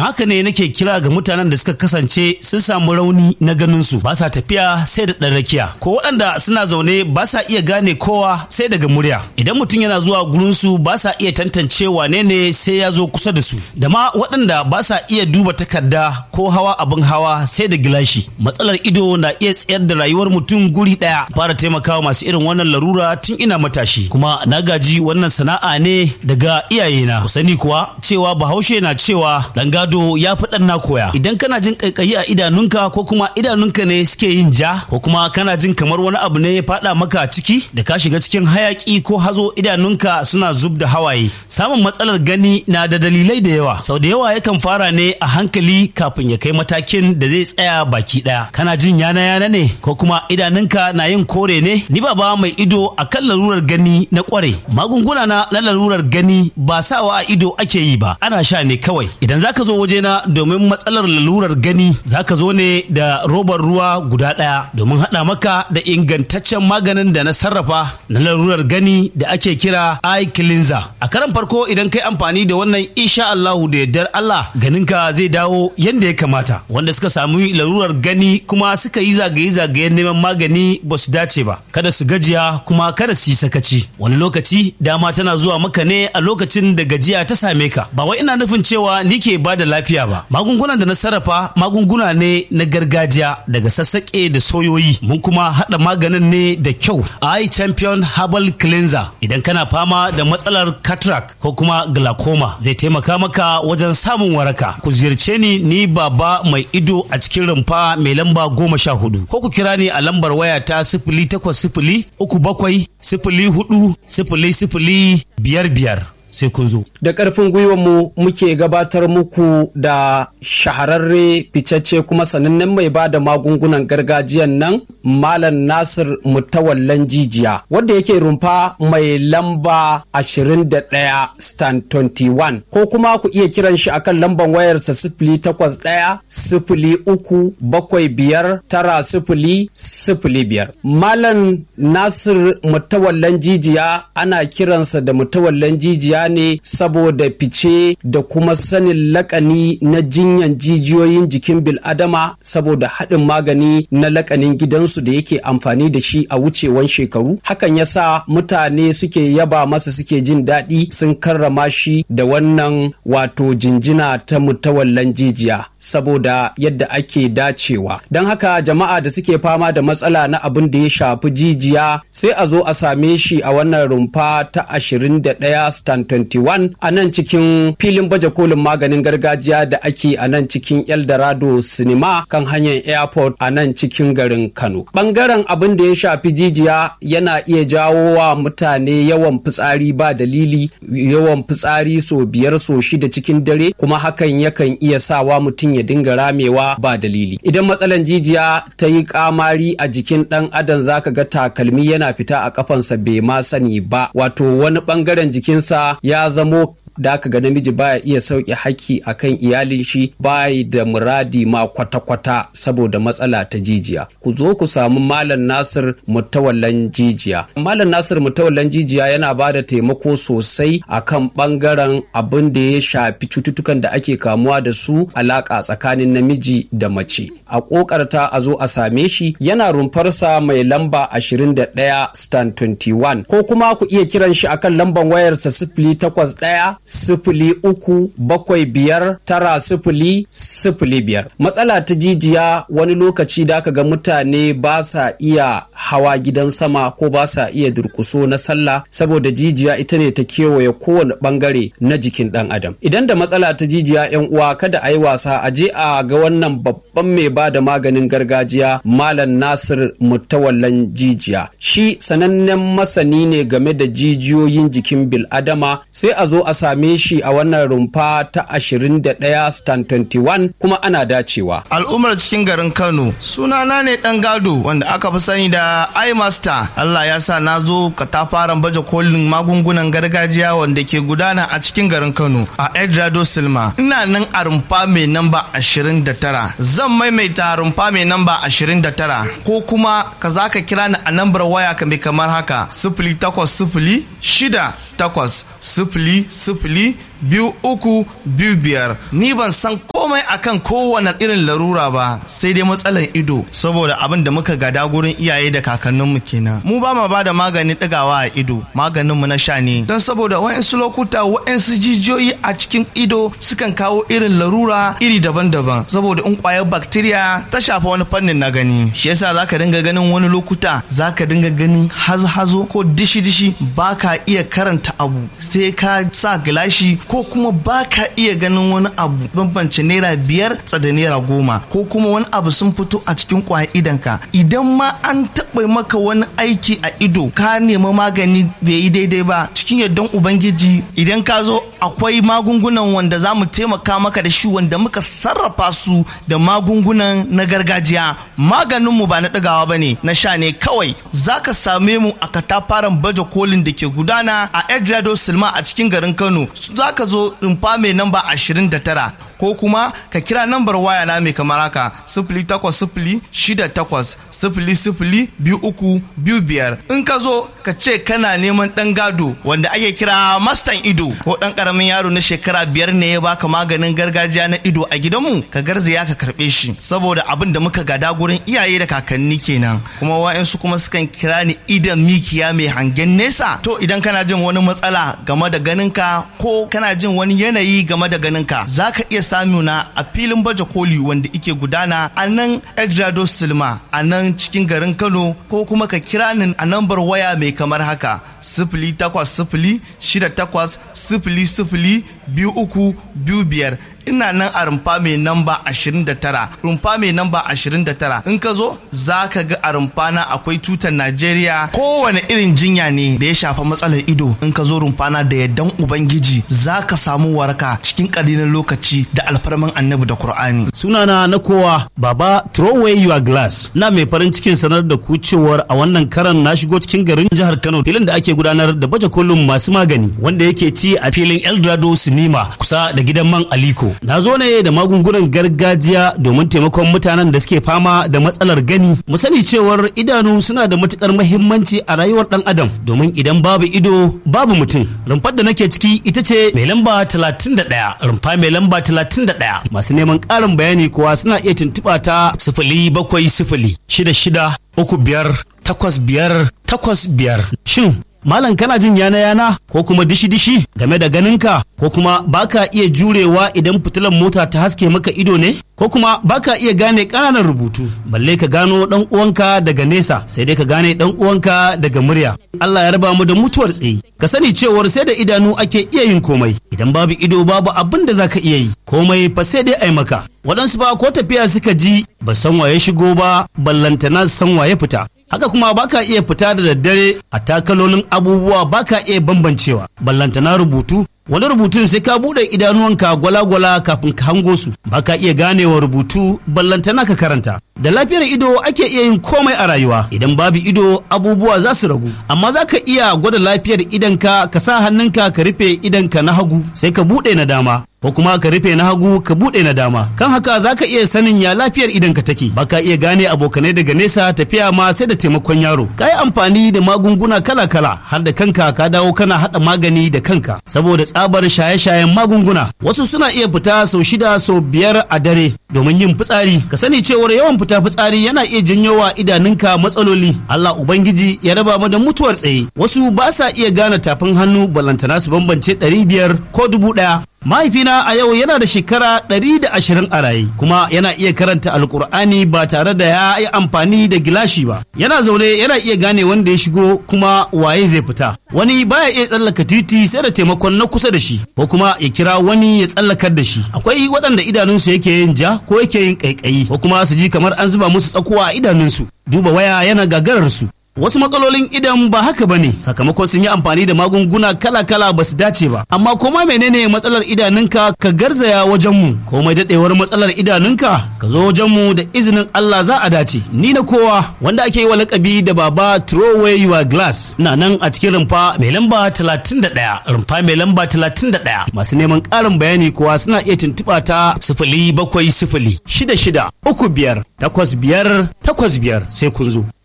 don haka ne nake kira ga mutanen da suka kasance sun samu rauni na ganin su ba sa tafiya sai da ɗan rakiya ko waɗanda suna zaune ba sa iya gane kowa sai daga murya idan mutum yana zuwa gurin su ba sa iya tantance wane ne sai ya zo kusa da su da ma waɗanda ba sa iya duba takarda ko hawa abin hawa sai da gilashi matsalar ido na iya tsayar da rayuwar mutum guri ɗaya fara taimakawa masu irin wannan larura tun ina matashi kuma na gaji wannan sana'a ne daga iyayena ku sani kuwa cewa bahaushe na cewa dan gado ya fi dan na koya idan kana jin kaikayi a idanunka ko kuma idanunka ne suke yin ja ko kuma kana jin kamar wani abu ne ya faɗa maka ciki da ka shiga cikin hayaki ko hazo idanunka suna zub da hawaye samun matsalar gani na da dalilai da yawa sau da yawa yakan fara ne a hankali kafin ya kai matakin da zai tsaya baki ɗaya kana jin yana yana ne ko kuma idanunka na yin kore ne ni baba mai ido a kan larurar gani na kware magunguna na na larurar gani ba sawa a ido ake yi ba ana sha ne kawai idan zaka zo wajena domin matsalar lalurar gani zaka zo ne da robar ruwa guda ɗaya domin haɗa maka da ingantaccen maganin da na sarrafa na larurar gani da ake kira eye cleanser a karan farko idan kai amfani da wannan insha Allahu da yardar Allah ganinka zai dawo yanda ya kamata wanda suka samu larurar gani kuma suka yi zagaye-zagayen neman magani ba su dace ba kada su gajiya kuma kada su yi sakaci wani lokaci dama tana zuwa maka ne a lokacin da gajiya ta same ka ba wai ina nufin cewa ni ke ba da lafiya ba magungunan da na sarrafa magunguna ne na gargajiya daga sassaƙe da soyoyi mun kuma haɗa maganin ne da kyau eye champion herbal cleanser idan kana fama da matsalar cataract ko kuma glaucoma zai taimaka maka wajen samun waraka ku ziyarce ni ni baba mai ido a cikin rumfa mai lamba goma sha hudu ko ku kira ni a lambar waya ta sifili takwas sifili uku bakwai sifili hudu sifili sifili biyar biyar sai kun zo. Da ƙarfin mu muke gabatar muku da shahararre ficacce kuma sanannen mai ba da magungunan gargajiyan nan Malam Nasir Mutawallan Jijiya wanda yake rumfa mai lamba 21 stand 21 ko kuma ku iya kiran shi akan lamban wayarsa sifili takwas ɗaya sifili uku bakwai biyar tara sifili sifili biyar. Malam Nasir Mutawallan Jijiya ana kiransa da Mutawallan Jijiya ne saboda fice da kuma sanin lakani na jinyan jijiyoyin jikin bil'adama saboda haɗin magani na lakanin gidansu da yake amfani da shi a wucewan shekaru hakan yasa mutane suke yaba masa suke jin daɗi sun karrama shi da wannan wato jinjina ta mutawallan jijiya saboda yadda ake dacewa don haka jama'a da suke fama da matsala na abin da ya shafi jijiya sai a zo a same shi a wannan rumfa ta 21 stand 21 a nan cikin filin baje kolin maganin gargajiya da ake a nan cikin eldorado cinema kan hanyar airport a nan cikin garin kano bangaren abin da ya shafi jijiya yana iya jawo wa mutane yawan fitsari ba dalili yawan fitsari so biyar so shida cikin dare kuma hakan yakan iya sawa mutum ya dinga ramewa ba dalili idan matsalan jijiya ta yi kamari a jikin dan adam zaka ga takalmi yana fita a kafansa bai ma sani ba wato wani bangaren jikinsa ya zamo da aka ga namiji baya iya sauke haƙƙi akan iyalin shi bayi da muradi ma kwata-kwata saboda matsala ta jijiya ku zo ku samu malam nasir mutawallan jijiya malam nasir mutawallan jijiya yana ba da taimako sosai akan bangaren abin da ya shafi cututtukan da ake kamuwa da su alaƙa tsakanin namiji da mace a ƙoƙarta a zo a same shi yana rumfarsa mai lamba 21 stand 21 ko kuma ku iya kiran shi akan lambar wayarsa sifili takwas ɗaya sifili uku bakwai biyar tara sifili sifili biyar matsala ta jijiya wani lokaci da aka ga mutane ba sa iya hawa gidan sama ko ba sa iya durkuso na sallah saboda jijiya ita ne ta kewaye kowane bangare na jikin dan adam idan da matsala ta jijiya yan uwa kada a yi wasa a je a ga wannan babban mai ba da maganin gargajiya malam nasir mutawallan jijiya shi sanannen masani ne game da jijiyoyin jikin bil'adama sai a zo a same shi a wannan rumfa ta 21 stand 21 kuma ana dacewa. Al'ummar cikin garin Kano sunana ne dan gado wanda aka fi sani da iMaster. Allah ya sa na zo katafaren baje kolin magungunan gargajiya wanda ke gudana a cikin garin Kano a Edrado Silma. Ina nan a rumfa mai namba 29. Zan maimaita rumfa mai namba 29 ko kuma ka za ka kira ni a nambar waya mai kamar haka sifili takwas sifili shida takwas sifili sifili biyu uku biyu biyar ni ban san ko komai akan kowane irin larura ba sai dai matsalar ido saboda abin da muka gada gurin iyaye da kakanninmu kenan mu ba ma bada maganin ɗigawa a ido maganin mu na sha ne don saboda wa'insu lokuta wa'insu jijiyoyi a cikin ido sukan kawo irin larura iri daban-daban saboda in kwayar bacteria ta shafa wani fannin na gani shi yasa zaka dinga ganin wani lokuta zaka dinga ganin hazo-hazo ko dishi-dishi baka iya karanta abu sai ka sa gilashi ko kuma baka iya ganin wani abu bambance naira biyar tsada naira goma ko kuma wani abu sun fito a cikin kwayar idanka idan ma an taɓa maka wani aiki a ido ka nemi magani bai yi daidai ba cikin yardan ubangiji idan ka zo akwai magungunan wanda za mu taimaka maka da shi wanda muka sarrafa su da magungunan na gargajiya maganinmu ba na ɗagawa ba ne na sha ne kawai za ka same mu a katafaren baje kolin da ke gudana a edrado silma a cikin garin kano za ka zo rumfa mai namba 29 ko kuma ka kira nambar waya na mai kamar haka sifili takwas sifili shida takwas sifili sifili biyu uku biyu biyar in ka zo ka ce kana neman ɗan gado wanda ake kira mastan ido ko ɗan ƙaramin yaro na shekara biyar ne ya baka maganin gargajiya na ido a gidanmu ka garzaya ka karɓe shi saboda abin da muka gada gurin iyaye da kakanni kenan kuma wa'yansu kuma sukan kira ni idan mikiya mai hangen nesa to idan kana jin wani matsala game da ganinka ko kana jin wani yanayi game da ganinka za ka iya samuna a filin baje koli wanda ike gudana a nan edrado silma a nan cikin garin kano ko kuma ka kira ni a nambar waya mai kamar haka sifili takwas sifili shida takwas sifili sifili biyu uku biyu biyar ina nan a rumfa mai namba 29 rumfa mai namba 29 in ka zo za ka ga a rumfa na akwai tutar najeriya kowane irin jinya ne da ya shafa matsalar ido in ka zo rumfa na da yaddan ubangiji za ka samu waraka cikin ƙalilan lokaci da alfarman annabi da qur'ani sunana na kowa baba throw away your glass na mai farin cikin sanar da ku cewar a wannan karan na shigo cikin garin jihar kano filin da ake gudanar da baje kolin masu magani wanda yake ci a filin eldorado sinima kusa da gidan man aliko na zo ne da magungunan gargajiya domin taimakon mutanen da suke fama da matsalar gani mu sani cewar idanu suna da matukar mahimmanci a rayuwar dan adam domin idan babu ido babu mutum rumfar da nake ciki ita ce mai lamba 31 rumfa mai lamba 31 masu neman ƙarin bayani kuwa suna iya tuntuɓa ta sifili bakwai sifili shida shida uku biyar takwas biyar takwas biyar shin Malam kana jin yana yana ko kuma dishi dishi game da ganinka ko kuma baka iya jurewa idan fitilan mota ta haske maka ido ne ko kuma baka iya gane ƙananan rubutu balle ka gano dan uwanka daga nesa sai dai ka gane dan uwanka daga murya Allah ya raba mu da mutuwar tsayi ka sani cewar sai da idanu ake iya yin komai idan babu ido babu abin da zaka iya yi komai fa sai dai ai maka waɗansu ba ko tafiya suka ji ba san waye shigo ba ballantana san waye fita haka kuma baka iya fita da daddare a takalolin abubuwa baka iya bambancewa ballantana rubutu wani rubutun sai ka buɗe idanuwanka gwala-gwala kafin ka hango su baka iya ganewa rubutu ballantana ka karanta da lafiyar ido ake iya yin komai a rayuwa idan babu ido abubuwa za su ragu amma za ka iya gwada lafiyar idanka ka sa hannunka ka rufe idanka na hagu sai ka buɗe na dama ko kuma ka rufe na hagu ka buɗe na dama kan haka za ka iya sanin ya lafiyar idanka take baka iya gane abokanai daga nesa tafiya ma sai da taimakon yaro ka yi amfani da magunguna kala-kala har da kanka ka dawo kana haɗa magani da kanka saboda tsabar shaye-shayen magunguna wasu suna iya fita sau shida sau biyar a dare domin yin fitsari ka sani cewar yawan fita fitsari yana iya janyo wa idanunka matsaloli Allah ubangiji ya raba mu da mutuwar tsaye wasu ba sa iya gane tafin hannu balantana su bambance ɗari biyar ko dubu ɗaya mahaifina a yau yana da shekara ɗari da ashirin a raye kuma yana iya karanta alkur'ani ba tare da ya yi amfani da gilashi ba yana zaune yana iya gane wanda ya shigo kuma waye zai fita wani baya iya tsallaka titi sai da taimakon na kusa da shi ko kuma ya kira wani ya tsallakar da shi akwai waɗanda idanunsu yake yin ja ko yake yin ƙaiƙayi ko kuma su ji kamar an zuba musu tsakuwa a idanunsu duba waya yana gagarar su Wasu matsalolin idan ba haka bane sakamakon sun yi amfani da magunguna kala-kala ba su dace ba. Amma koma menene matsalar idanunka ka garzaya wajen mu komai daɗewar matsalar idanunka ka zo wajen mu da izinin Allah za a dace. Ni na kowa wanda ake yi wa lakabi da baba throw away your glass na nan a cikin rumfa mai lamba 31 rumfa mai lamba 31 masu neman ƙarin bayani kuwa suna iya tuntuɓa ta sifili bakwai sifili shida shida uku biyar takwas biyar takwas biyar sai kun zo.